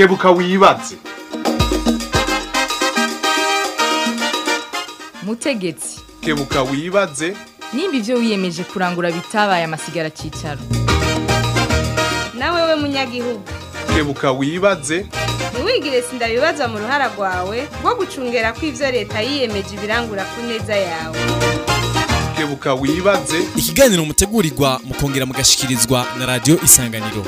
kebuka wibaze mutegetsi kebuka wibaze nimba ibyo wiyemeje kurangura bitabaye amasigara cyicaro nawe we munyagihugu kebuka wibaze ntiwigire sindabibaza mu ruhara rwawe rwo gucungera ko ibyo leta yiyemeje ibirangura ku neza yawe kebuka wibaze ikiganiro mutegurirwa mukongera mugashikirizwa na radiyo isanganiro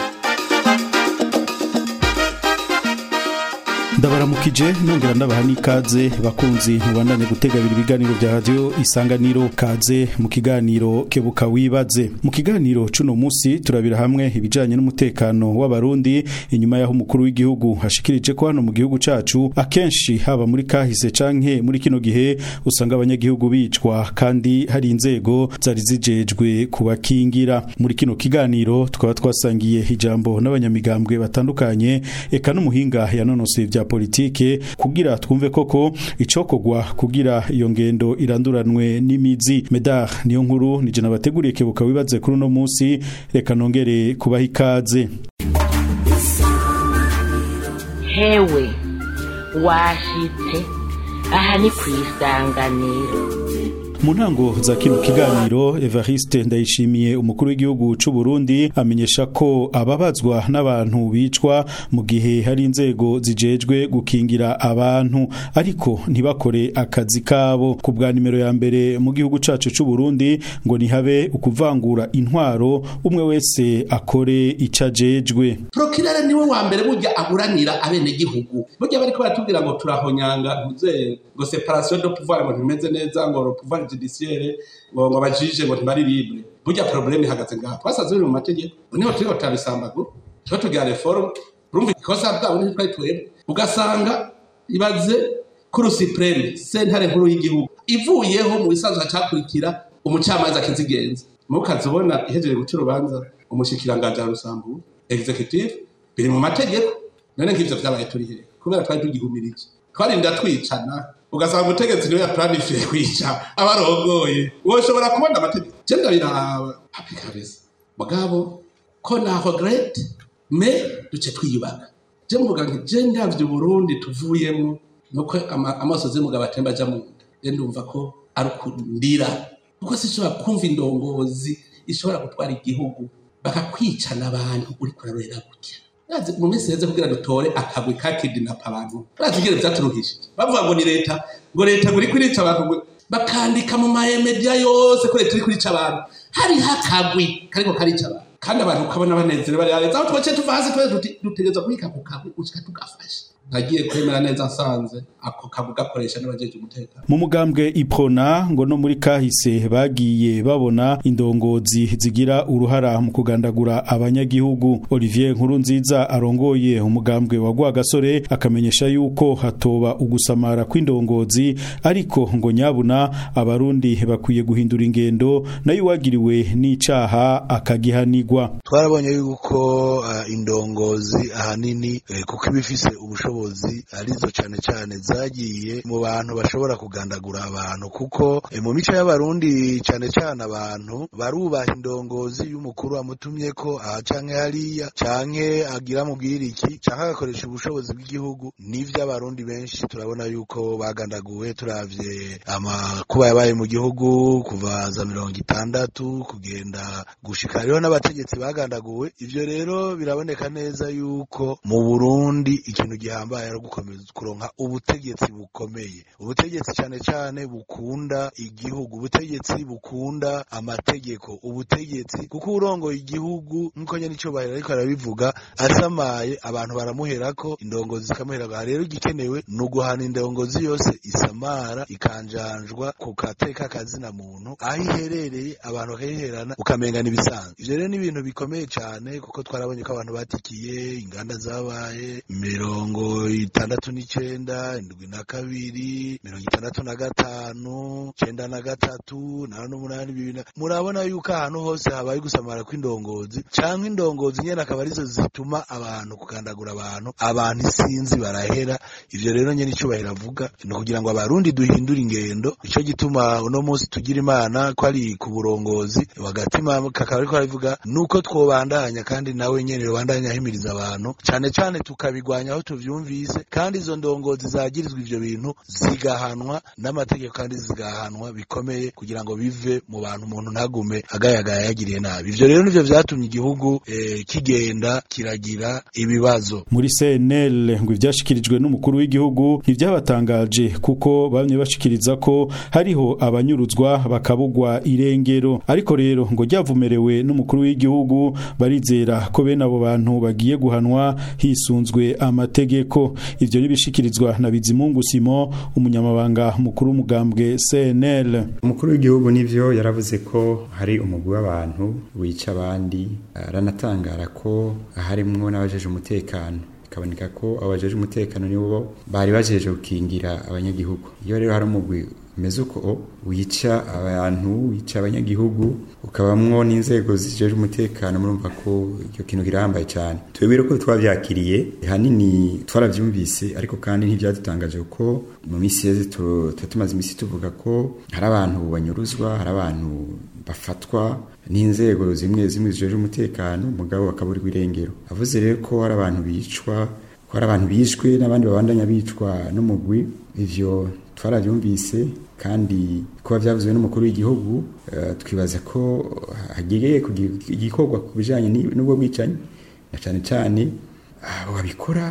ndabaramukije nongera ndabaha n'ikaze bakunzi mubandanye gutegabira ibiganiro bya radiyo isanganiro kaze mu kiganiro kebuka wibaze mu kiganiro cuno musi turabira hamwe ibijanye n'umutekano w'abarundi inyuma y'aho umukuru w'igihugu hashikirije ko hano mu gihugu cacu akenshi haba muri kahise canke muri kino gihe usanga abanyagihugu bicwa kandi hari inzego zari zijejwe kubakingira muri kino kiganiro tukaba twasangiye ijambo n'abanyamigambwe batandukanye eka n'umuhinga yanonosoye vya politike kugira twumve koko icokogwa kugira iyo ngendo iranduranwe n'imizi medar niyo nkuru nije nabateguriye kebuka wibaze kuri uno munsi reka nongere kubaha ikaze hewe washitse aha ni ku isanganiro mu ntango za kino kiganiro Evariste ndayishimiye umukuru w'igihugu c'u Burundi amenyesha ko ababazwa n'abantu bicwa mu gihe hari inzego zijejwe gukingira abantu ariko ntibakore akazi kabo ku bwa nimero ya mbere mu gihugu cacu c'u Burundi ngo nihabe ukuvangura intwaro umwe wese akore icajejwe prokirere niwe wa mbere burya aburanira abenegihugu burya bariko baratubwira ngo turahonyanga ntuze ngo separation de pouvoir ngo ntimeze neza ngo pouvoir judiciaire ngo ngo abajije ngo ntibari libre burya problème ihagaze ngaho twasanze biri mu mategeko niho turiko turabisambagura tuba tugira reforme urumva ikosa bwabo ntitwari twebwe ugasanga ibaze kuri supreme sentare nkuru y'igihugu ivuyeho mu bisanzwe hacakurikira umucamanza akizigenza mukazi ubona ihejeje guca urubanza umushikiranganje arusambura executive biri mu mategeko none nk'ivyo vyabaye turi hehe kubera twari tugihumirije twarinda twicana ugasanga umutegetsi niwe yaplanifiye kwica abarongoye woshobora kubona amategeko je ndabiraba hapi kabisa mugabo ko naho great me duce twiyubaka je mvuga nti je ndavye uburundi tuvuyemo nuko ama- amasozi y'umugabo atemba aja mu nda je ndumva ko ari ukundira kuko sishobora kumva indongozi ishobora gutwara igihugu bakakwicana abantu uriko urarorera gutya Urazi, mu minsi heze kugira dutore akagwi ka kidnap abantu urazi ingene vyaturuhishije bavuga ngo ni leta ngo leta ngo iriko irica abantu ngo bakandika mu mamedia yose ko leta iriko irica abantu hariho akagwi kariko karica abantu kandi abantu ukabona banezerewe bari hareza aho twaciye tuva hasi twese duti- dutegerezwa kubika ako kagwi gushika tugafashe nagiye kwemera neza nsanze ako kagwi gakoresha n'abajeje umutekano mu mugambwe iprona ngo no muri kahise bagiye babona indongozi zigira uruhara mu kugandagura abanyagihugu Olivier Nkurunziza arongoye umugambwe wa Rwagasore akamenyesha yuko hatoba ugusamara kw'indongozi ariko ngo nyabuna abarundi bakwiye guhindura ingendo nayo wagiriwe n'icaha akagihanigwa twarabonye yuko uh, indongozi ahanini eh, kuko iba ifise ubushobozi arizo cane cane zagiye mu bantu bashobora kugandagura abantu kuko eh, mu mico y'abarundi cane cane abantu barubaha indongozi y'umukuru amutumyeko aha canke hariya canke agira mubwira iki canke agakoresha ubushobozi bw'igihugu nivyo abarundi benshi turabona yuko bagandaguwe turavye amakuba yabaye mu gihugu kuva za mirongo itandatu kugenda gushika hariho n'abategetsi bagandaguwe ivyo rero biraboneka neza yuko mu Burundi ikintu gihambaye ari gukomeza kuronka ubutegetsi bukomeye ubutegetsi cane cane bukunda igihugu ubutegetsi bukunda amategeko ubutegetsi kuko urongoye igihugu nkuko nyene ico bahera ariko arabivuga asamaye abantu baramuherako indongozi zikamuherako aha rero igikenewe ni uguhana indongozi yose isamara ikanjanjwa ku kateka kazina muntu aho iherereye abantu bakayiherana ukamenga n'ibisanzwe ivyo rero ni ibintu bikomeye cane kuko twarabonye ko abantu batikiye inganda zabaye mirongo mirongo itandatu n'icenda indwi na kabiri mirongo itandatu na gatanu cenda na gatatu na n'umunani bibiri na- murabona yuko ahantu hose habaye gusamara kw'indongozi canke indongozi nyene akaba arizo zituma abantu kugandagura abantu abantu isinzi barahera ivyo rero nyene icubahiro avuga ni ukugira ngo abarundi duhindure ingendo ico gituma uno munsi tugira imana ko ari ku burongozi wagatima kakaba ariko aravuga nuko twobandanya kandi nawe nyene yobandanya ahimiriza abantu cane cane tukabigwanya aho tuvyumvise kandi izo ndongozi zagirizwa ivyo bintu zigahanwa n'amategeko kandi zigahanwa bikomeye kugira ngo bive mu bantu umuntu ntagume agayagaya yagiriye nabi ivyo rero nivyo vyatumye igihugu eh, kigenda kiragira ibibazo muri CNL ngo ivyashikirijwe n'umukuru w'igihugu ntivyabatangaje kuko bamye bashikiriza ko hariho abanyuruzwa bakabugwa irengero ariko rero ngo ryavumerewe n'umukuru w'igihugu barizera ko bene abo bantu bagiye guhanwa hisunzwe amategeko ivyo nibishikirizwa na Bizimungu Simo umunyamabanga mukuru w'umugambwe CNL umukuru w'igihugu nivyo yaravuze ko hari umugwi w'abantu wica abandi aranatangara ko harimwo n'abajeje umutekano bikaboneka ko abajeje umutekano nibo bari bajeje gukingira abanyagihugu iyo rero hari umugwi umeze uko wica abantu wica abanyagihugu ukabamwo n'inzego zijeje umutekano murumva ko icyo kintu kirahambaye cyane twebwe rero ko twavyakiriye hanini twaravyumvise ariko kandi ntivyadutangaje kuko mu misi yeze tu- tuba tumaze imisi tuvuga ko hari abantu banyuruzwa hari abantu bafatwa n'inzego zimwe zimwe zijeje umutekano mugabo bakaburirwa irengero avuze rero ko hari abantu bicwa ko hari abantu bishwe n'abandi babandanya bicwa n'umugwi ivyo twaravyumvise kandi kuba vyavuzwe n'umukuru w'igihugu eh, twibaza ko hagiye kugira igikorwa ku bijanye ni- n'ubwo bwicanyi na cane cane abo babikora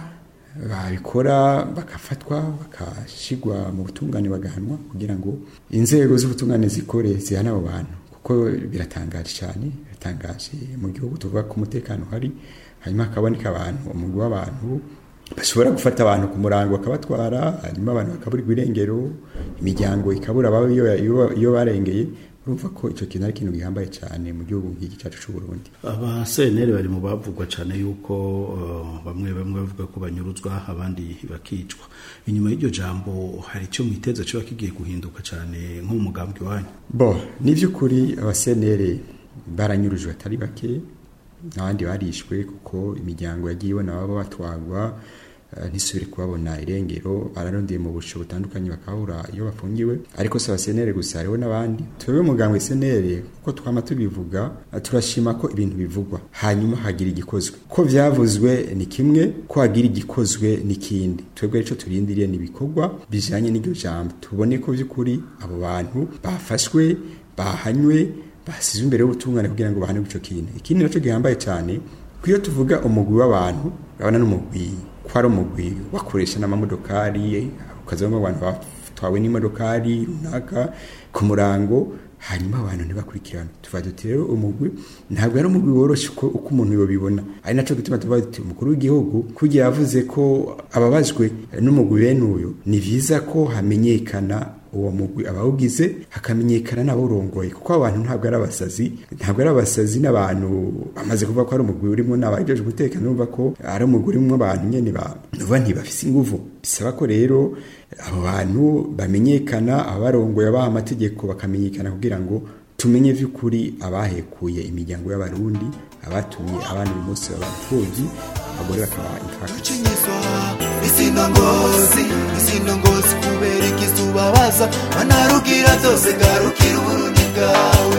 babikora bagafatwa bakashigwa mu butungane bagahanwa kugira ngo inzego z'ubutungane zikore zihana abo bantu kuko biratangaje cyane biratangaje mu gihugu tuvuga ko umutekano uhari hanyuma hakaboneka abantu umugwi w'abantu bashobora gufata abantu ku murango bakabatwara hanyuma abantu bakaburirwa irengero imiryango ikabura ababo iyo, iyo, iyo barengeye urumva ko icyo kintu ari ikintu gihambaye cyane mu gihugu nk'iki cyacu cy'u Burundi aba CNL bari mu bavugwa cyane yuko uh, bamwe bamwe bavuga ko banyuruzwa abandi bakicwa inyuma y'iryo jambo hari icyo mwiteza cyo kigiye guhinduka cyane nko mu mugambwe wanyu bo ni by'ukuri abasenere baranyurujwe atari bake n'abandi barishwe kuko imiryango yagiye ibona baba batwagwa eh, ntisubire kubabona irengero bararondeye mu busho butandukanye bakabura iyo bafungiwe ariko si abasenere gusa hariho n'abandi twebwe muganga senere kuko twama tubivuga eh, turashima ko ibintu bivugwa hanyuma hagira igikozwe ko vyavuzwe ni kimwe ko hagira igikozwe n'ikindi twebwe ico turindiriye ni ibikorwa bijanye n'iryo jambo tubone ko vy'ukuri abo bantu bafashwe bahanywe basizwe imbere y'ubutungane kugira ngo bahane ico kintu ikindi naco gihambaye cyane ko iyo tuvuga umugwi w'abantu urabona n'umugwi ko ari umugwi wakoresha n'amamodokari ukazamo abantu batwawe n'imodokari runaka ku murango hanyuma abantu ntibakurikirana tuvuga duti rero umugwi ntabwo ari umugwi woroshye uko uko umuntu yobibona ari naco gituma tuvuga duti umukuru w'igihugu kugira yavuze ko ababajwe n'umugwi bene uyu ni vyiza ko hamenyekana uwo mugwi abawugize hakamenyekana n'abawurongoye kuko abantu ntabwo ari abasazi ntabwo ari abasazi n'abantu bamaze kuvuga ko ari umugwi urimo n'abajeje umutekano bumva ko ari umugwi urimo abantu nyene bavuga ntibafise inguvu bisaba ko rero abo bantu bamenyekana abarongoye abaha amategeko bakamenyekana kugira ngo tumenye vy'ukuri abahekuye imiryango y'abarundi abatumye abana uyu munsi b'abapfuvyi abagore bakaba impfaka kuchinyiswa izino ngozi izino ngozi kubera ikisubabaza manarugira zose garukira uburundi bwawe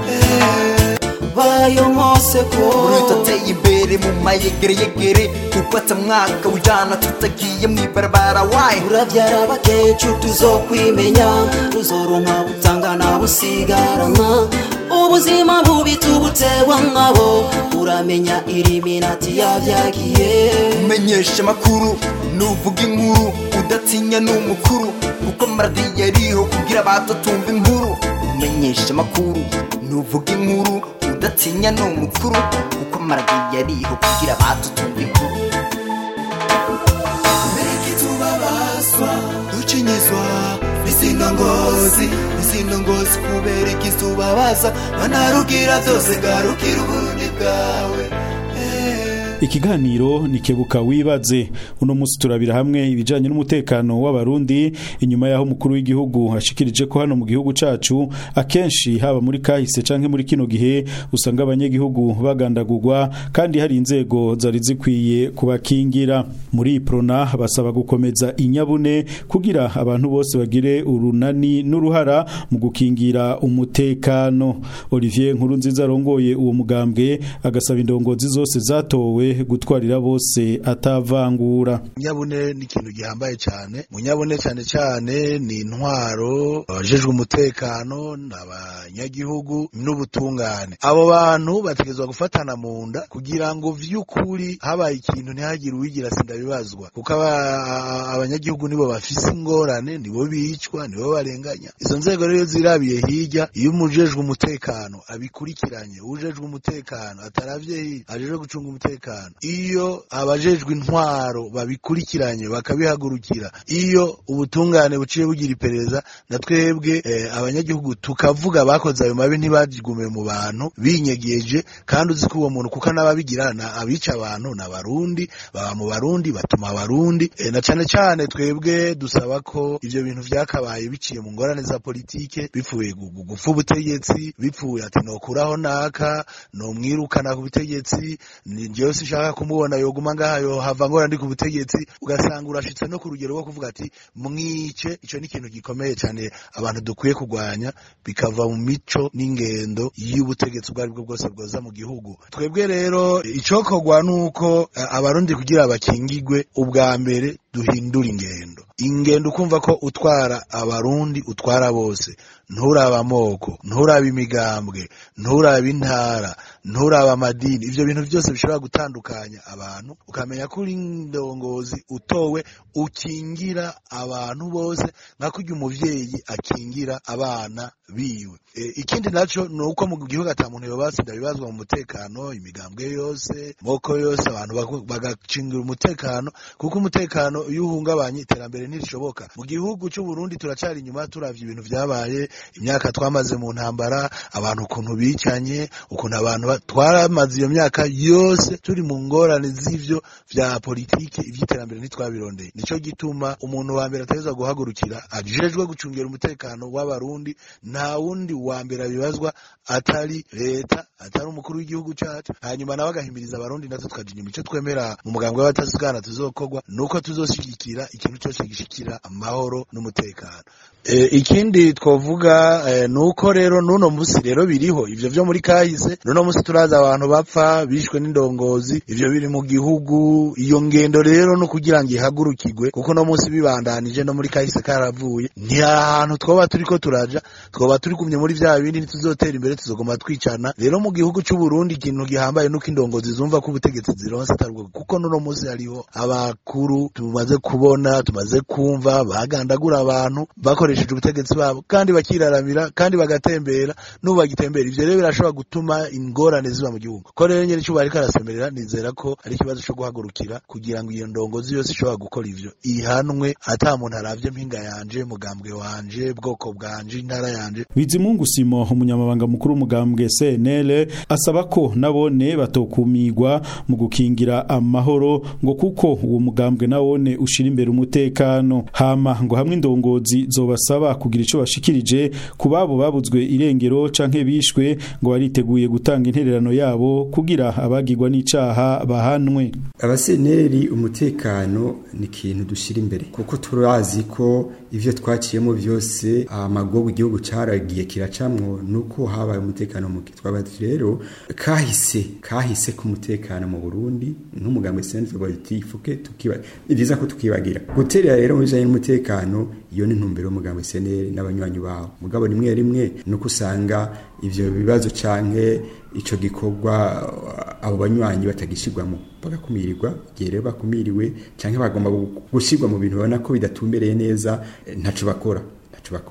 bayo nkose ko urutateye imbere mu mayegereyegere gufata mwaka ujana tutagiye mw'ibarabara wayi uravyara bakecu tuzokwimenya tuzoronka butangana busigarana ubuzima bubi tubutewa nkabo uramenya iriminati yavyagiye umenyesha amakuru nuvuga inkuru udatinya n'umukuru kuko maradiyo ariho kugira bato tumva inkuru umenyesha amakuru nuvuga inkuru udatinya n'umukuru kuko maradiyo ariho kugira bato tumva inkuru Mereki tubabazwa ducinyizwa izino ngozi izino ngozi kubera ikisubabaza manarugira byose garukira uburundi bwawe eh. ikiganiro ni kebuka wibaze uno munsi turabira hamwe ibijanye n'umutekano w'abarundi inyuma yaho umukuru w'igihugu ashikirije ko hano mu gihugu cacu akenshi haba muri kahise canke muri kino gihe usanga abanyagihugu bagandagurwa kandi hari inzego zari zikwiye kubakingira muri iprona basaba gukomeza inyabune kugira abantu bose bagire urunani n'uruhara mu gukingira umutekano Olivier Nkurunziza arongoye uwo mugambwe agasaba indongozi zose zatowe gutwarira bose atavangura nyabune ni ikintu gihambaye cyane munyabune cyane cyane ni intwaro abajejwe umutekano n'abanyagihugu n'ubutungane abo bantu bategezwa gufatana mu nda kugira ngo vy'ukuri habaye ikintu ntihagire uwigira sindabibazwa kuko aba- abanyagihugu nibo bafise ingorane nibo bicwa nibo barenganya izo nzego rero zirabiye hirya iyo umujejwe umutekano abikurikiranye ujejwe umutekano ataravye hirya ajejwe gucunga umutekano iyo abajejwe intwaro babikurikiranye bakabihagurukira iyo ubutungane buciye bugira iperereza na twebwe eh, abanyagihugu tukavuga bakoze ayo mabi ntibagigume mu bantu binyegeje kandi uzi ko uwo muntu kuko n'ababigira na abica abantu ni abarundi baba mu barundi batuma abarundi eh, na cane cane twebwe dusaba ko ivyo bintu vyakabaye biciye mu ngorane za politike bipfuye gu- gu- gupfa ubutegetsi bipfuye ati nokuraho naka nomwirukana ku butegetsi ni jewe sinshaka kumubona yoguma ngaha yohava ngora ndi ku butegetsi ugasanga urashitse no ku rugero rwo kuvuga ati mwice ico ni ikintu gikomeye cyane abantu dukwiye kurwanya bikava mu mico n'ingendo y'ubutegetsi ubwo aribwo bwose bwoza mu gihugu twebwe rero icokorwa nuko eh, abarundi kugira bakingigwe ubwa mbere duhindura ingendo ingendo ukumva ko utwara abarundi utwara bose nturaba amoko nturaba imigambwe nturaba intara nturaba amadini ivyo bintu byose bishobora gutandukanya abantu ukamenya ko uri indongozi utowe ukingira abantu bose nka kurya umuvyeyi akingira abana biwe e, ikindi naco ni uko mu gihugu ata muntu yobasinda bibazwa mu mutekano imigambwe yose moko yose abantu baku- bagacingira umutekano kuko umutekano iyo uhungabanye iterambere ntirishoboka mu gihugu cy'u Burundi turacari inyuma turavye ibintu vyabaye imyaka twamaze mu ntambara abantu ukuntu bicanye ukuntu abantu ba- twaramaze iyo myaka yose turi mu ngorane z'ivyo vya politike ivy'iterambere ntitwabirondeye nico gituma umuntu wa mbere atageza guhagurukira ajejwe gucungira umutekano w'abarundi nta wundi wa mbere abibazwa atari leta atari umukuru w'igihugu cacu hanyuma nawe agahimiriza abarundi natwe tukaja inyuma ico twemera mu mugambwe w'abatasigana tuzokorwa nuko tuzoshigikira ikintu cose gishikira amahoro n'umutekano e, ikindi twovuga e, nuko rero nuno musi rero biriho ivyo vyo muri kahise nuno musi turaza abantu bapfa bishwe n'indongozi ivyo biri mu gihugu iyo ngendo rero no kugira ngo ihagurukirwe kuko no musi bibandanije no muri kahise karavuye nti ahantu twoba turiko turaja twoba turi kumye muri vya bindi ntituzotera imbere tuzogoma twicana rero mu gihugu c'u Burundi ikintu gihambaye nuko indongozi zumva ko ubutegetsi zironse atarwo kuko nuno musi hariho abakuru tumaze kubona tumaze kumva bagandagura abantu bakoresheje ubutegetsi babo kandi bakiraramira kandi bagatembera n'ubu bagitembera ivyo rero birashobora gutuma ingorane ziba mu gihugu ko rero nyene icuba ariko arasemerera nizera ko ari ikibazo co guhagurukira kugira ngo iyo ndongozi yose ishobora gukora ivyo ihanwe ata muntu aravye mpinga yanje mugambwe wanje bwoko bwanje intara yanje Bizimungu Simo umunyamabanga mukuru w'umugambwe CNL asaba ko nabone batokumigwa mu gukingira amahoro ngo kuko uwo mugambwe nawone ushira imbere umutekano hama ngo hamwe indongozi zobasaba kugira ico bashikirije ku babo babuzwe irengero canke bishwe ngo bariteguye gutanga intererano yabo kugira abagirwa n'icaha bahanwe abaseneri umutekano ni ikintu dushyira imbere kuko turazi ko ibyo twaciyemo byose amagogo igihugu cyaragiye kiracamwo nuko habaye umutekano muke twabati rero kahise kahise ku mutekano mu Burundi nk'umugambi sense politifuke tukiba ni byiza ko tukibagira guterera rero mu bijanye n'umutekano iyo ni ntumbero y'umugambi seneri n'abanywanyi bawo mugabo rimwe rimwe nuko usanga ivyo bibazo canke ico gikorwa abo banywanyi batagishirwamo bagakumirirwa igihe rero bakumiriwe canke bagomba gushirwa mu bintu babona ko bidatumbereye neza eh, ntaco bakora ntaco bakora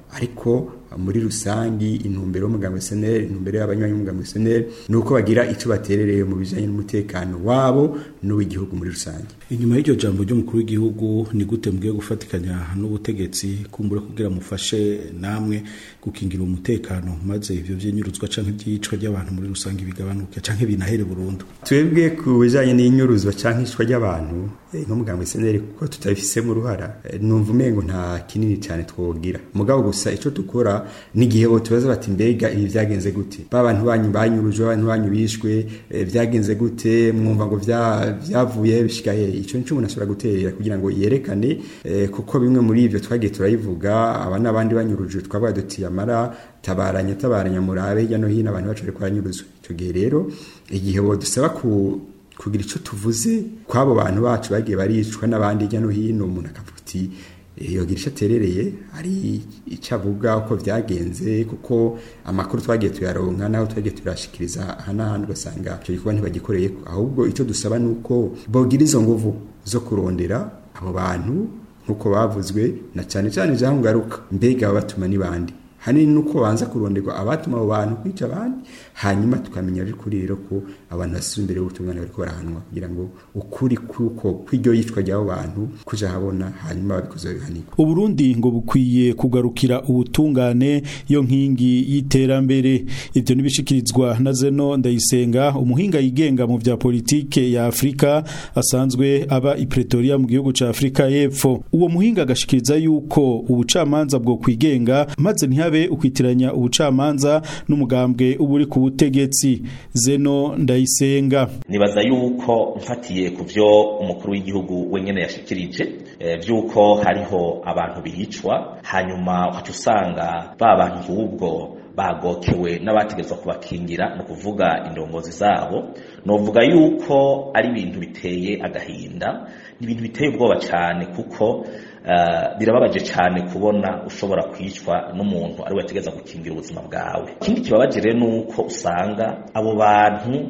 ariko muri rusangi intumbero y'umugambwe SNL intumbero y'abanywanyi b'umugambwe SNL nuko bagira ico baterereye mu bijanye n'umutekano wabo n'uw'igihugu muri rusange inyuma y'iryo jambo ry'umukuru w'igihugu ni gute mugiye gufatikanya n'ubutegetsi kumbura kugira mufashe namwe gukingira umutekano maze ivyo vyinyuruzwa canke ivyicwa ry'abantu muri rusange bigabanuke canke binahere burundu twebwe ku bijanye n'inyuruzwa canke icwa ry'abantu nk'umugambwe SNL kuko tutabifisemo uruhara numva umengo nta kinini cyane twogira mugabo gusa ico dukora n'igihe bo tubaza bati mbega ibi vyagenze gute ba bantu banyu banyurujwe abantu banyu bishwe vyagenze gute mwumva ngo vyavuye bishikaye ico nico umuntu ashobora guterera kugira ngo yerekane kuko bimwe muri ivyo twagiye turayivuga aba n'abandi banyurujwe twavuga duti amara tabaranya tabaranya murabe hirya no hino abantu bacu bariko baranyuruzwa ico gihe rero igihe bo dusaba ku kugira icyo tuvuze kw'abo bantu bacu bagiye baricwa n'abandi hirya no hino umuntu akavuga uti yogira icyo aterereye hari icyo avuga uko byagenze kuko amakuru twagiye tuyaronka naho twagiye turashikiriza aha n'ahandi ugasanga icyo gikorwa ntibagikoreye ahubwo icyo dusaba ni uko bogira izo nguvu zo kurondera abo bantu nk'uko bavuzwe na cyane cyane ijambo ngaruka mbega batuma n'ibandi hanini nuko banza kuronderwa abatuma abo bantu kwica abandi hanyuma tukamenya by'ukuri rero ko abantu basize imbere y'ubutungane bariko barahanwa kugira ngo ukuri kuko kw'iryo yicwa ry'abo bantu kuja habona hanyuma babikoze bihanirwa uburundi ngo bukwiye kugarukira ubutungane yo nkingi y'iterambere ivyo nibishikirizwa na zeno ndayisenga umuhinga yigenga mu vya politike ya afurika asanzwe aba i pretoria mu gihugu ca afurika y'epfo uwo muhinga agashikiriza yuko ubucamanza bwo kwigenga maze ntihabe ukwitiranya ubucamanza n'umugambwe uba uri ku butegetsi zeno ndayisenga nibaza yuko mfatiye ku byo umukuru w'igihugu wenyine yashikirije by'uko hariho abantu bicwa hanyuma ukaca usanga ba bantu ahubwo bagokewe n'abategetswe kubakingira ni ukuvuga indongozi zabo novuga yuko ari ibintu biteye agahinda ni ibintu biteye ubwoba cyane kuko birababaje cyane kubona ushobora kwicwa n'umuntu ari we ategereza gukingira ubuzima bwawe ikindi kibabaje rero ni uko usanga abo bantu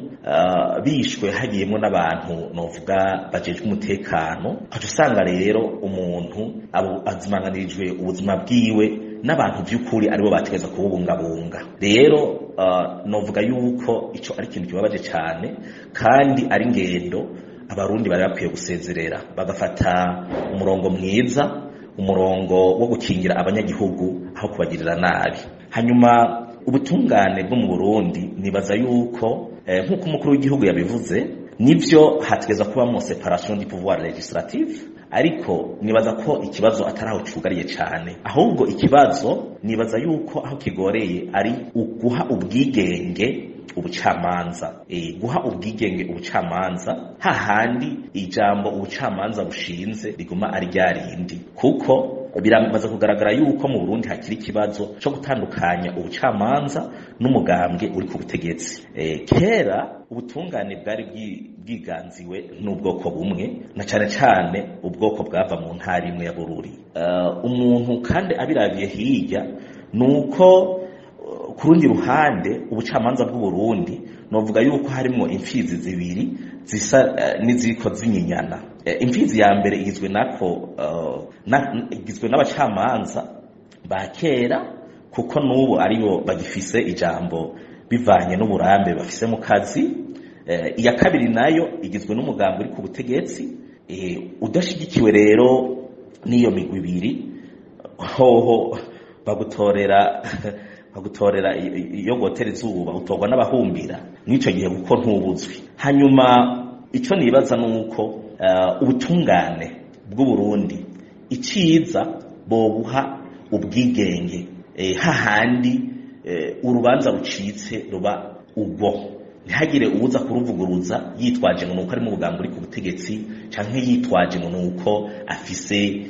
bishwe hagiyemo n'abantu novuga bajejwe umutekano ukaca usanga rero umuntu azimanganirijwe ubuzima bwiwe n'abantu by'ukuri aribo bategeza kububungabunga rero novuga yuko icyo ari ikintu kibabaje cyane kandi ari ingendo abarundi bari bakwiye gusezerera bagafata umurongo mwiza umurongo wo gukingira abanyagihugu aho kubagirira nabi hanyuma ubutungane bwo mu burundi nibaza yuko nk'uko umukuru w'igihugu yabivuze nibyo hategeza kubamo separation du pouvoir legislative ariko nibaza ko ikibazo atari aho cyugariye cyane ahubwo ikibazo nibaza yuko aho kigoreye ari uguha ubwigenge ubucamanza e, guha ubwigenge ubucamanza hahandi ijambo ubucamanza bushinze riguma ari ryarindi kuko biramaze kugaragara yuko mu Burundi hakiri ikibazo cyo gutandukanya ubucamanza n'umugambwe uri ku butegetsi e, kera ubutungane bwari bwiganziwe n'ubwoko bumwe na cyane cyane ubwoko bwava mu ntara imwe ya Bururi uh, umuntu kandi abirabiye hirya nuko ku rundi ruhande ubucamanza bw'u Burundi novuga yuko harimo imfizi zibiri zisa uh, n'iziko zinyinyana uh, imfizi ya mbere igizwe nako uh, na, igizwe n'abacamanza ba kera kuko n'ubu aribo bagifise ijambo bivanye n'uburambe bafise mu kazi uh, iya kabiri nayo igizwe n'umugambi uri ku butegetsi uh, udashigikiwe rero n'iyo migwi ibiri hoho bagutorera bagutorera iyo gotera izuba utorwa n'abahumbira n'icyo gihe kuko ntubuzwi hanyuma icyo nibaza ni uko ubutungane bw'uburundi iciza bobuha ubwigenge hahandi urubanza rucitse ruba ubwo ntihagire ubuza kuruvuguruza yitwaje ngo nuko ari mu bugambo uri ku butegetsi cyangwa yitwaje ngo nuko afise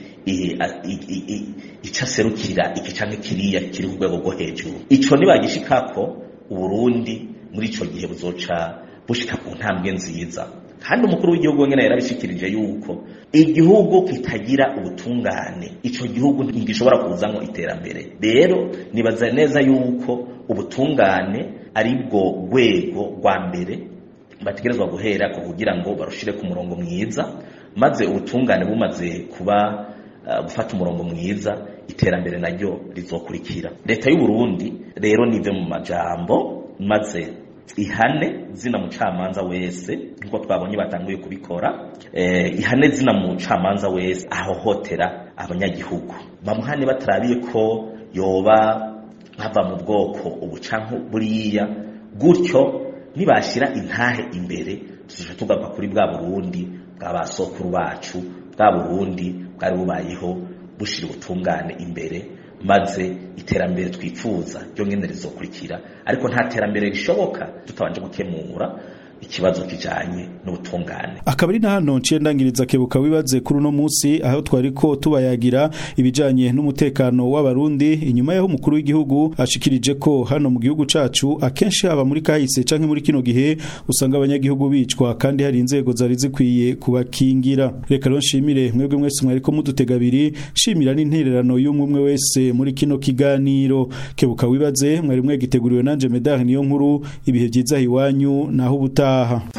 icyo aserukira iki cyangwa kiriya kiri ku rwego rwo hejuru icyo ntibagishikako uburundi muri icyo gihe buzoca bushika ku ntambwe nziza kandi umukuru w'igihugu wenyine yarabishikirije yuko igihugu kitagira ubutungane icyo gihugu ntigishobora kuzamo iterambere rero nibaza neza yuko ubutungane ari bwo rwego rwa mbere bategerezwa guhera kugira ngo barushire ku murongo mwiza maze ubutungane bumaze kuba gufata umurongo mwiza iterambere naryo rizokurikira leta y'u Burundi rero nive mu majambo maze ihane zina mucamanza wese nkuko twabonye batanguye kubikora eh, ihane zina mucamanza wese ahohotera abanyagihugu bamuhane batarabiye ko yoba nkava mu bwoko ubu canke buriya gutyo nibashira intahe imbere tuzoca tugaruka kuri bwa Burundi bwa basokuru bacu bwa Burundi bwari bubayeho bushira ubutungane imbere maze iterambere twifuza ryo nyene rizokurikira ariko nta terambere rishoboka tutabanje gukemura ikibazo kijanye n'ubutungane akaba ari na hano nciye ndangiriza kebuka wibaze kuri uno munsi aho twariko tubayagira ibijanye n'umutekano w'abarundi inyuma yaho umukuru w'igihugu ashikirije ko hano mu gihugu cacu akenshi haba muri kahise canke muri kino gihe usanga abanyagihugu bicwa kandi hari inzego zari zikwiye kubakingira reka rero nshimire mwebwe mwese mwariko mudutega abiri shimira n'intererano y'umwe wese muri kino kiganiro kebuka wibaze mwari mwegiteguriwe nanje medard niyo nkuru ibihe vyiza hiwanyu naho ubutaha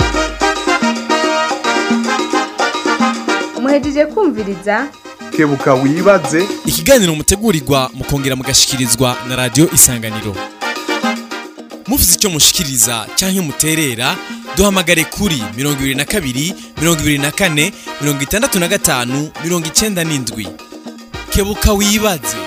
muhejeje kumviriza kebuka wibaze ikiganiro mutegurirwa mukongera mugashikirizwa na radio isanganiro mufite icyo mushikiriza cyangwa muterera duhamagare kuri mirongo ibiri na kabiri mirongo ibiri na kane mirongo itandatu na gatanu mirongo icenda n'indwi kebuka wibaze